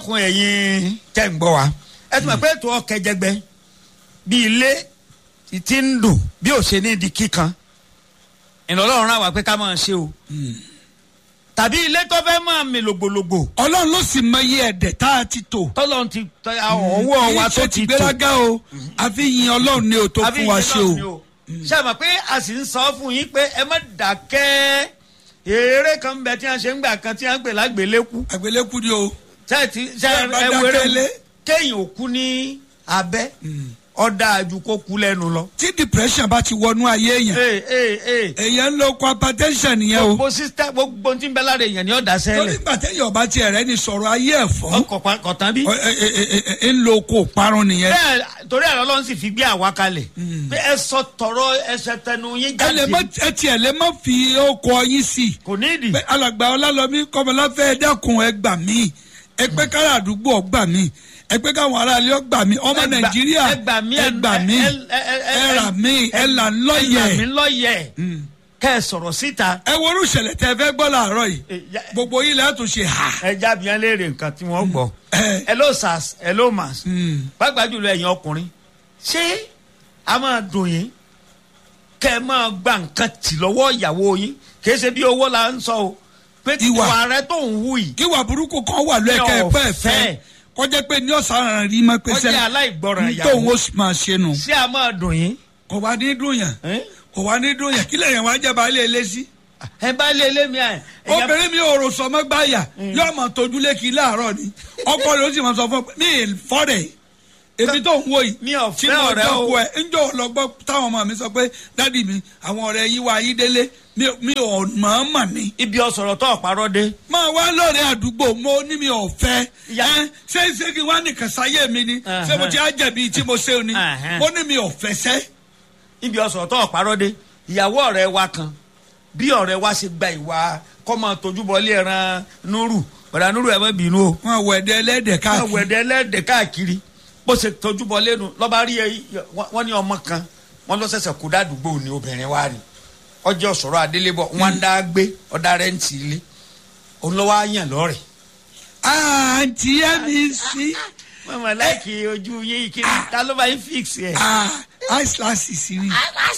dákun ẹ̀yin tẹ́ ń gbọ́ wa ẹ tún mọ̀ pé ètò ọkẹjẹgbẹ bí ilé ti ń dùn bí ò ṣe ní di kíkan ìlọlọ́run rán wa pé ká máa ṣe o tàbí ilé tó fẹ́ máa mi lògbòlògbò ọlọ́run ló sì mọ iye ẹ̀dẹ̀ tá a ti tò. tọ́lọ́run ti tọ́ ọwọ́ wa tó ti tò gbéraga o àfi yin ọlọ́run ní o tó àbí fún wa ìṣẹ́ ṣe náà ni o. ṣe mọ̀ pé a sì ń sọ fún yín pé ẹ má dàkẹ́ eré kan ń bẹ tí wọ́n ṣe ń gbà kan tí wọ́n ń pè lágbèlékú àgbélẹ́kù ni o. ṣe ti ṣe Bẹ́ẹ̀ bá ẹ dákẹ́ wéré lé. kéèyàn ò kú ní abẹ́ ọ̀dà àjù kó kú lẹ́nu lọ. tí depression bá ti wọnú ayé èèyàn ee ee ee èèyàn ń lo hypertension nìyẹn o. gbogbo sísítà gbogbo tí ń bẹ lára èèyàn ni ọ̀dà torí sẹ́lẹ̀ gbàtẹ́yìn ọba tiẹ̀ rẹ ni sọ̀rọ̀ ayé ẹ̀ fọ́ ọkọ̀ kọ̀tán bí. Ọ- ẹ- ẹ- ẹ- ẹ- ń lo oko parun nìyẹn. bẹ́ẹ̀ torí ẹ̀rọ ọlọ́run sì fi gbé àwa kalẹ̀ pé ẹ sọ tọrọ ẹsẹ̀ tẹnu yín ẹ lè má jáde ẹ tiẹ̀ lè má fi oko yín sí i. kò ní ìdí. pé alàgbà ọlálọ́mí kọ́mọláfẹ́ ẹ dákun ẹ gbà mí ẹ pé kára àdúgbò ọ gbà mí ẹ pé káwọn aráàlú ọ gbà mí ọmọ Ẹ gbà- nàìjíríà ẹ gbà mí, ẹ gbà mí ẹ- ẹ- ẹ- ẹ rà mí ẹ là ń ẹ là mí lọ́yẹ̀. lọ́yẹ̀ kẹ́ ẹ sọ̀rọ̀ síta ẹ worú ìṣẹ̀lẹ̀ tẹ fẹ́ gbọ́ làárọ̀ yìí Ẹ, ya- gbogbo yìí lẹ́yìn tó ṣe hà. ẹ jábí ẹ léèrè nǹkan tí wọ́n gbọ́ ẹ. hello sars hello mas pàápàá jùlọ ẹ̀yin ọkùnrin ṣé a máa dùn yín kẹ́ ẹ máa gba nǹkan tì lọ́wọ́ ìyàwó yín kì í ṣe bí owó la ń sọ o pé Ìwà. ìwà rẹ tó ń wù yìí kíwà burúkú kan wà lẹ́ẹ̀kẹ́ Mi ò ẹ̀fẹ́ fẹ́. ẹ̀fẹ́ kọjá pé ní ọ̀sán rí mọ́ pé Kọjá aláìgbọràn ìyàwó. tóun ó sì máa ṣe nù. ṣé a máa dùn yín kò wá ní dùn yàn ẹ́n? kò wá ní dùn yàn kí lèyàn wá jẹ́ baálé ilé sí. ẹ bá lé lé mi à obìnrin mi ò rò sọmọ gbáyà yóò máa tójú lékì láàárọ̀ ni ọkọ rẹ̀ ó sì máa sọ fún mi mi fọ́rẹ̀ èmi tó ń wo yìí Mi ò tí fẹ́ mo ọ̀rẹ́ o. jọ́kọ ẹ̀ ńjọ́ ọlọ́gbọ́ táwọn ọmọ mi sọ pé dádì mi àwọn ọ̀rẹ́ yìí wá ayé délé mi- mi ò mọ̀ mọ̀ ni. ibi ọ̀sọ̀rọ̀ tó ọ̀parọ́ dé máa wá lóore àdúgbò mo ní mi ò fẹ́ Ìyá- ẹ́ ṣé ṣé kí wá nìkan sáyé mi ni ṣé mo ti á jẹ̀bi tí mo ṣe o ni Ẹ̀hẹ́n. mo ní mi ò fẹ́ sẹ́. ibi ọ̀sọ̀rọ̀ tó ọ̀parọ́ dé ìyàwó ọ̀rẹ́ wa kan bí ọ̀rẹ́ wa ṣe gba ìwà kọ́mọ tójúbọlé ẹran núrù ọ̀dà núrù ẹ̀ mọ́ bínú o wọn wọ ẹdẹ ẹlẹ́dẹ̀ káwọn káàkiri ẹ̀dẹ̀ ẹlẹ́dẹ̀ káàkiri bó ṣe tójúbọlé nu lọ́ba rí ẹ wọ́n ní ọmọ kan wọ́n lọ sẹ̀sẹ̀ kó dádùgbò ní obìnrin wa ni ọjọ́ sọ̀rọ̀ adélébọ̀ wọ́n ń dá gbé ọ̀dà rẹ́ǹtì ilé òun lọ́wọ́ á yàn lọ́rẹ̀ àǹtí ẹ̀mí sí mọ̀mọ́ láìkí ojú yín kí ni ta ló bá yín fix ẹ̀. ice glasses ni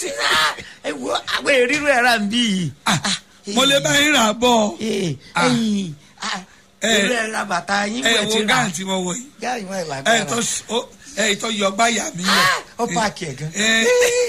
ẹ wo àwọn èrírò ẹ̀rá ń bí yìí. mo lè bá yín rà bọ̀ Ah. ẹyìn Eh. èrírò ẹ̀rá bàtà yín ẹ wẹ̀ wo ti rà gáàntì mo wọ̀ yìí gáàyìn wọn ẹ ìlàgbára tó ó- ẹ tó yọ gbáyà mi ó pààkì ẹ̀ gan. ẹ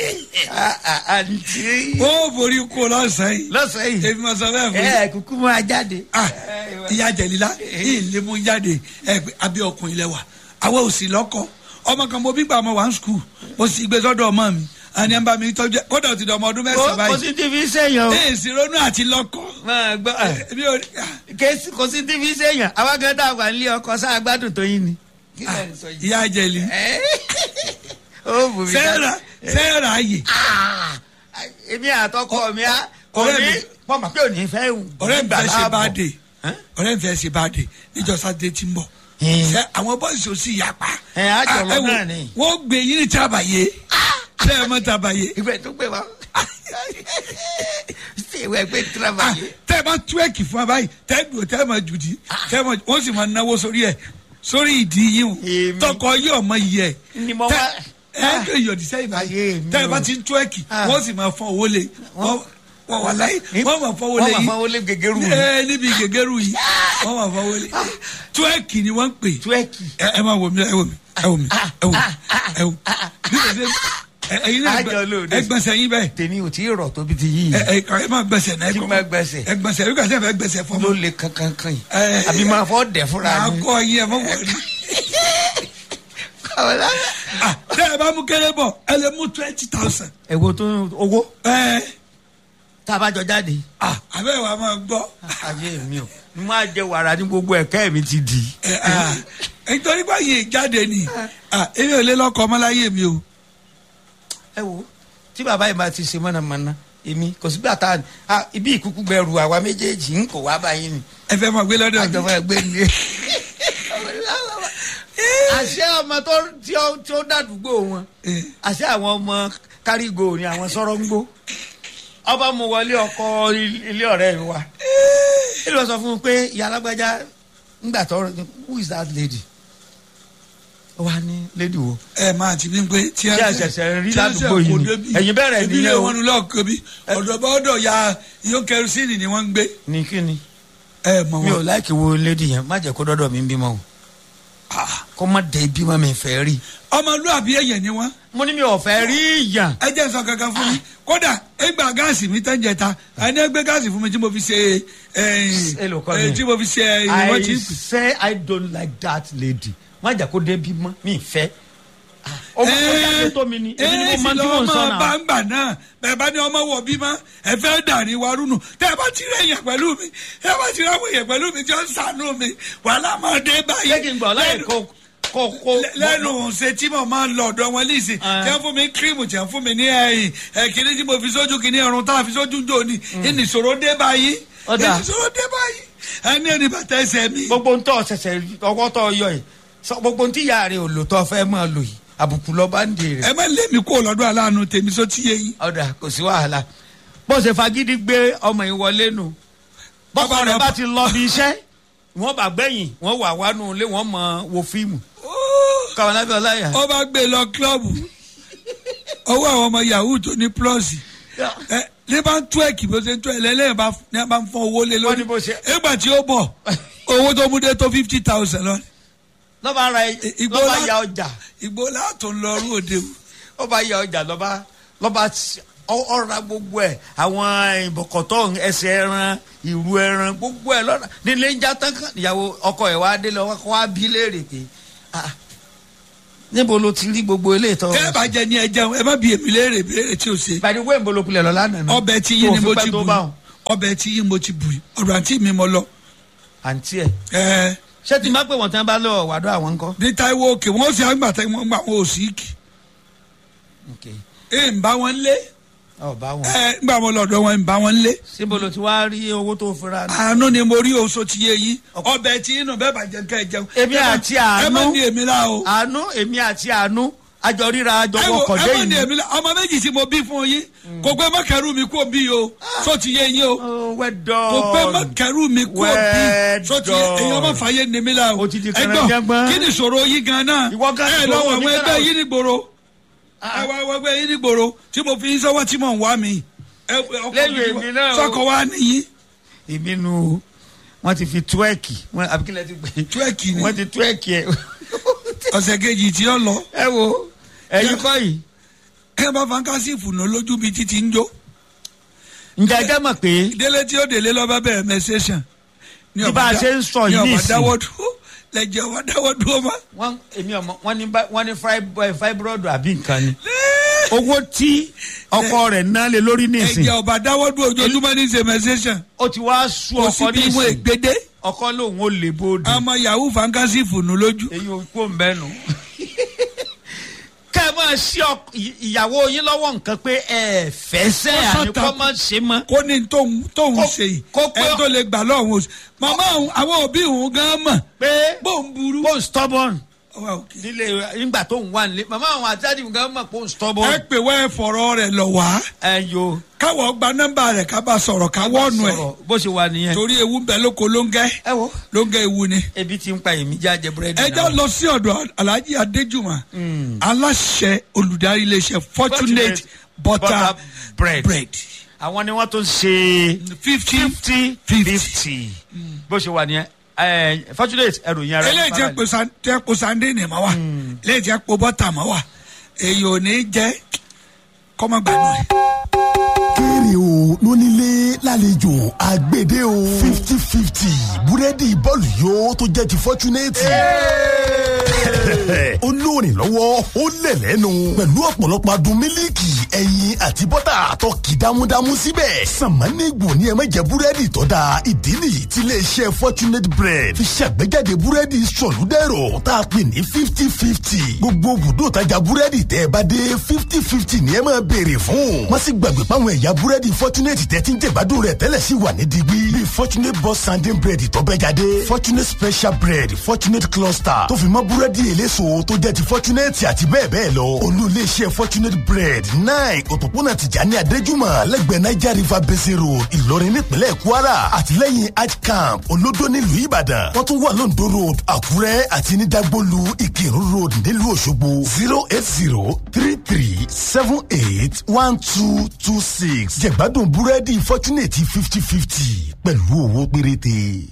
àǹtí ó borí kó lọ́sàn-án yìí lọ́sàn yìí èmi mọ̀ sọ bẹ́ẹ̀ fún yín. ẹ kúkú máa jáde. Ah, ìyá jẹ̀lílá yìí lè mú jáde ẹ pé abẹ́ ọkùnrin lẹ́wà àwọn ò sì lọ́kọ ọmọ kan mo bí gbà mọ one school mo sì gbé sọ́dọ̀ ọmọ mi àní ẹ̀ ń bá mi tọ́jú ẹ̀ kódà ó ti dọ̀ ọmọ ọdún kò mẹ́sàn-án kò báyìí sí tí fi sèyàn o ẹ̀ sì ronú àti lọ́kọ máa gbọ́ èmi ò ah, kèsì kò sí tí fi sèyàn àwa gan dá wà nílé ọkọ sáà gbádùn tó yín ni. kí lẹ ń sọ yìí. ìyá jẹ̀lí Ẹ́, ó bù mí ká- sẹ́ẹ̀rà sẹ́ẹ̀rà ayè Ah, èmi àtọkọ mi á kò ọ̀rẹ́ ní mi- pọ́nmọ́ pé ò ní fẹ́ wù. ọ̀rẹ́ mi fẹ́ ṣe Gbàláàbọ̀. báàdè Ẹ́? ọ̀rẹ́ mi fẹ́ ṣe báàdè níjọ́ sátidé tí ń bọ̀ Hmm. Ṣé àwọn bọ́ọ̀sì ò sì yapa Ẹ, á jọ lọ Ah, ẹ wò, náà ni. wọ́n gbé yín ní tábàyé ṣé ẹ mọ̀ tábàyé ìwé tó gbé wa ṣé ìwé gbé Ah, tírámàyé. tẹ́ ẹ bá túwẹ́ẹ̀kì fún wa báyìí tẹ́ ẹ dùn tẹ́ ẹ máa jùdí tẹ́ ẹ máa wọ́n sì máa náwó sórí ẹ̀ sórí ìdí yín o Èmi. tọkọ yìí ọmọ yìí ẹ̀ Ni mo tẹ́ wá- ẹ ẹ gbé ìyọ̀dí sẹ́yìn Ayé báyìí mi tẹ́ ẹ o. bá ti ń túwẹ́ẹ̀kì Ah. wọ́n sì máa fọ́n owó lé wọ́n wọ́n wà láyé wọ́n máa fọ́n owó lé wọ́n máa yìí fọ́n owó lé gègéru yìí. ẹ níbi gègéru yìí wọ́n máa fọ́n owó lé túwẹ́ẹ̀kì ni wọ́n ń pè túwẹ́kì. ẹ ẹ máa wò mí ẹ wò mí ẹ wò mí ẹ wò mí ẹ wò mí bí o ṣe ẹ- ẹyin náà Àjọ lóde. ẹ gbọ̀nsẹ̀ yín bẹ́ẹ̀ tèmi ò tí ì rọ̀ tóbi ti yí ẹ yìí. ẹ ẹ máa gbẹ̀sẹ̀ náà ẹ Kí kọ́ máa gbẹ̀sẹ̀? ẹ gbẹ̀sẹ̀ ẹ gbẹ̀sẹ̀ fẹ́ gbẹ̀sẹ̀ fọ́ ló mọ́ le kankan kan yìí. Ẹ. àbí máa fọ́ dẹ̀ fúnra máa mi. kọ́ yín ẹ mọ́ wọ̀rí. Kọ́lá. Ah, tẹ́ ẹ bá mú kéré bọ̀ ẹ lè mú twenty thousand. èwo tó owó ẹ tá a bá jọ jáde. ah abẹ́ wa máa gbọ́. ayé mi o mo máa jẹ wàrà ní gbogbo ẹ̀kẹ́ mi ti di. ẹ ah nítorí pé yìí jáde ni ah èmi ò lè lọ́kọ̀ ọmọláyé mi o. ẹ wo tí bàbá yìí máa ti ṣe mọ̀nàmọ́ná èmi kò sígbà tá a ibi ìkúkú gbẹrù àwa méjèèjì ń kò wá báyìí ni ẹ fẹ́ máa gbé lọ́dọ̀ mi. àjọba ẹgbẹ́ ni. àṣẹ ọmọ tó tí ó tí ó dàdúgbò wọn Eh. àṣẹ àwọn ọmọ kárígò ni àwọn sọ̀rọ̀ ń gbó ọba mu wọlé ọkọ ilé ọ̀rẹ́ mi wa ilé wọn sọ fún un pé ìyá alágbájá ngbà tó who is that lady ó wá ní lady wo ẹ máa ti bí pé tí Tí a ṣẹ̀ṣẹ̀ rí ládùúgbò yìí ni. Ẹ̀yin bẹ̀rẹ̀ ibi nìyẹn ilé o. wọn lọ́ọ̀kọ́ bí ọ̀dọ̀ bá ọ̀dọ̀ ya iyó kẹrìsìnì ni wọ́n ń gbé ní kíni ẹ mọ̀ mi ò wọn. láìkí wo lady yẹn má jẹ́ kó dọ́dọ̀ mi ń bímọ o kó má dé bímọ mi fẹ́ rí ọmọlúàbí ẹ̀yẹ̀ ni wọ́n mo ní mi ò fẹ́ rí ìyàn ẹ jẹ́ sọ kankan fún mi kódà ẹgbà gáàsì mi tẹ́ ń jẹta ẹni ẹgbẹ́ gáàsì fún mi tí mo fi ṣe Èlò kọ́ ẹ ni? tí mo fi ṣe ìwọ́n tí I say I don't like that lady má jẹ́ kó dé bímọ mi fẹ́ ọmọ tó jáde tó mi ni èmi ni mo máa ń tí mò ń sọ bá náà ń gbà náà bẹ́ẹ̀ bá ní ọmọ wọ̀ bímọ ẹ fẹ́ dàrí wa rúnù tẹ́ ẹ bá ti rẹ̀ yẹn pẹ̀lú mi ẹ bá ti rẹ̀ yẹn pẹ̀lú mi tí ó ń sànú mi wàhálà máa dé báyìí. ṣé kí n gbọ́ láyé kó kó kó Lẹ- lẹ́nu ṣe tí mo máa ń lọ ọ̀dọ̀ wọn lísì Ah. tí wọ́n fún mi kírímù tí wọ́n fún mi ní ẹ̀yìn ẹ̀kíní tí mo fi sójú kìíní ẹ̀rùn tá a fi sójú jò ní ìnìṣòro dé báyìí Ó dáa. ìnìṣòro dé báyìí ẹni ẹni bàtà ẹsẹ̀ mi. gbogbo ń tọ́ ṣẹ̀ṣẹ̀ ọwọ́ tọ́ yọ yìí sọ gbogbo ń tí ìyá rẹ̀ ò lò tọ́ fẹ́ máa lò yìí àbùkù lọ bá ń dè rẹ̀ ẹ má lé mi kó lọ́dọ̀ aláàánú tèmi só ti yé yín. ọ̀dà kò sí wàhálà bó ṣe fagídí gbé ọmọ yìí wọlé nù bọ́kọ Bàbá rẹ̀ rẹ̀ bá bá- ti lọ bí iṣẹ́ wọ́n bá gbẹ̀yìn wọ́n wà wánú ilé wọ́n mọ wo fíìmù káwọn lábẹ́ ọláyà. ó bá gbé lọ kílọ̀bù owó àwọn ọmọ yahoo tó ní plọ́ọ̀sì ẹ ní bá ń tú ẹ̀kì bó ṣe ń tú ẹ̀ lẹ́lẹ́yìn bá ní bá ń fọ owó lé Wọ́n lórí ní bó ṣe- nígbà tí ó bọ̀ owó tó mú dé tó fifty thousand lọ lọ́ba ra Igbó lọ́ba lá- ya ọjà ìgbó látò ń lọ rú òde o. ó bá ya ọjà lọ́ba lọ́ba s- ọ- ọ̀ra gbogbo ẹ̀ àwọn ìbọ̀kọ̀tọ̀ ẹsẹ̀ ẹran ìrù ẹran gbogbo ẹ̀ lọ́ra nílé ń já tán kan ìyàwó ọkọ ẹ̀ wá dé lọ́wọ́ kó wá bí léèrè pé "Ah, níbo ló ti rí gbogbo ilé ìtọ́ tẹ́ ẹ bá jẹ ní ẹ jẹun ẹ má bi èmi léèrè béèrè tí o ṣe. ìbàdí wẹ́ẹ̀ níbo ló pilẹ̀ lọ lánàá náà ọbẹ̀ tí yín ni Tó mo fi pẹ́ ti tó bù bá wọn. ọbẹ̀ tí yín mo ti bù ọ̀dọ̀ àǹtí mi mo lọ. àǹtí ẹ̀ ẹ ṣé tí n bá pè wọ́n tí wọ́n bá lọ wàdó àwọn ńkọ́. ní Táíwò òkè wọ́n sì àgbà tẹ́ wọ́n gbà wọn ò sí kì. ẹ ń bá wọn lé ọ̀ bá wọn. ẹ ń gbà wọn lọ́dọ̀ wọn ń bá wọn lé. síbo ló ti wá rí owó tó fira ní. àánú ni mo rí oṣù tí yé yín ọbẹ̀ tí inú bẹ́ẹ̀ bá jẹ ká ẹ jẹun. Èmi Ẹ má- àti ẹ má Àánú. ní èmi la o. àánú èmi àti àánú àjọ ríra àjọ ẹ wo wọkọ̀ ẹ dé má ní yìí. èmi la ọmọ méjì tí mo bí fún yín kò pé má kẹrù mi kó bí o sọ ti yé yín o Oh, well done. kò pé má kẹrù mi kó Well bí sọ ti yé done. èyàn má fàyè ní mi la o. O ti di Ẹ gbọ́, kẹrẹ̀jẹ̀gbọ́n. kí ni ìṣòro yín gan náà Ìwọ gan ẹ ìṣòro lọ́wọ́ àwọn oníkàrà ẹgbẹ́ o- yín ní gbòòrò Ah. ẹ wá àwọn ẹgbẹ́ yín ní gbòòrò tí mo fi yín sọ́wọ́ tí mò ń wá mi. Ẹ- ọkọ Lẹ́yìn mi èmi náà o. sọkọ wa nìyí èmi nu wọn ti fi túwẹ́ẹ̀kì wọn àbíkílẹ̀ ti pè é túwẹ́ẹ̀kì ni wọn ti túwẹ́ẹ̀kì ẹ̀ ọ̀sẹ̀ kejì tí ó lọ ẹ wo ẹ̀yin kọ́ yìí ẹ bá fankasi fùnà lójú bíi títí ń jó ǹjẹ́ ẹ jẹ́ mọ̀ pé délé tí ó délé lọ́ba bẹ̀rẹ̀ mẹ́sẹ̀sán. Bí bá a ṣe ń sọ yìí ní ọba nísìn. dáwọ́ dúró lẹ́jẹ̀ ọba dáwọ́ dúró ma. wọ́n èmi ọmọ wọ́n ní bá- wọ́n ní fibro- fibroid àbí nǹkan ni owó tí ọkọ rẹ̀ ná lé lórí nísìn ẹ̀jẹ̀ ọba dáwọ́ dúró ojoojúmọ́ ní ṣe mẹ́sẹ̀sán. ó ti wá sú kò sí ọkọ bí wọn nísìn ègbédé ọkọ lòun ò lè bóde àmọ́ yahoo fankasi fùnà lójú. èyí ò kó ń bẹ́ nu. ká ẹ máa ṣí ọk- ì- ìyàwó yín lọ́wọ́ nǹkan pé ẹ fẹ́ sẹ́ Ó àní sàtà- kọ́ máa ṣe mọ́. kó ní tóun tóun Kó- ṣe yìí kó pé- ẹ tó lè gbà lọ́hùn oṣù. màmá òun àwọn òbí òun gan mọ̀ pé bóun burú. bóun stubborn Ọwọ́ òkè. nílé nígbà tó ń wà nílé màmá àwọn àti àdìmú gan mọ̀ pé òun stubborn. ẹ pè wá ẹ fọ̀rọ̀ rẹ̀ lọ wá ẹ yo káwọ̀ gba nọ́mbà rẹ̀ ká bá sọ̀rọ̀ ká wọ́ọ̀nù ẹ̀ sọ̀rọ̀ bó ṣe wà nìyẹn. torí ewu ń bẹ lóko ló ń gẹ́ ẹ wo ló ń gẹ́ ewu ni. ebi ti ń pa èmi jáde búrẹ́dì ẹ já lọ sí ọ̀dọ̀ alhaji adéjùmọ̀ aláṣẹ olùdarí iléeṣẹ́ fortunate butter bread. bread àwọn ni wọ́n tún ṣe fifty fifty fifty bó ṣe wà nìyẹn ẹ fortunate ẹrù yẹn ara eléyìí tẹ́ po san- tẹ́ po sande ni ma wa eléyìí tẹ́ po bọ́tà ma wa èyí ò ní jẹ́ kọ́mọgbàdùn rẹ̀. kéré o lónílé lálejò àgbèdè o fifty fifty búrẹ́dì bọ́ọ̀lù yóò tó jẹ́ ti fọ́túnẹ́tì. ó lóòrìn lọ́wọ́ ó lẹ̀ lẹ́nu pẹ̀lú ọ̀pọ̀lọpọ̀ adùn mílíkì ẹyin àti bọ́tà tó kì dámúdámú síbẹ̀. sàmánìgbò ni ẹ má jẹ búrẹ́dì tó dáa ìdí nìyí tí iléeṣẹ́ fortunate bread fi ṣàgbéjáde búrẹ́dì sọ̀lúdẹ̀rọ̀ tá a pè ní fifty fifty. gbogbo bùdó tajà búrẹ́dì tẹ́ ẹ bá dé fifty fifty ni ẹ máa béèrè fún. má sì gbàgbé páwọn ẹ̀yà búrẹ́dì fortunate tẹ́ ti ń jẹ̀gbádùn rẹ̀ tẹ́lẹ̀ sí wà ní digbí. bíi fortunate boss sanding bread tó bẹ́ jáde fortunate special bread fortunate cluster tó fi mọ́ búrẹ́dì eléso tó jẹ́ ti fortunate àti bẹ́ẹ̀ bẹ́ẹ̀ lọ. olú iléeṣẹ́ fortunate bread náà nine òpópónà tìjàní adéjúmọ̀ lẹ́gbẹ̀ẹ́ niger river basin road ìlọrin nípínlẹ̀ kwara àtìlẹ́yìn hajj camp olódó nílùú ìbàdàn wọ́n tún wà lóńdó road àkúrẹ́ àti ní dagbolu ìkírun road nílùú òṣogbo zero eight zero three three seven eight one two two six jẹ̀gbádùn búrẹ́dì fortunate fifty fifty pẹ̀lú owó péréte.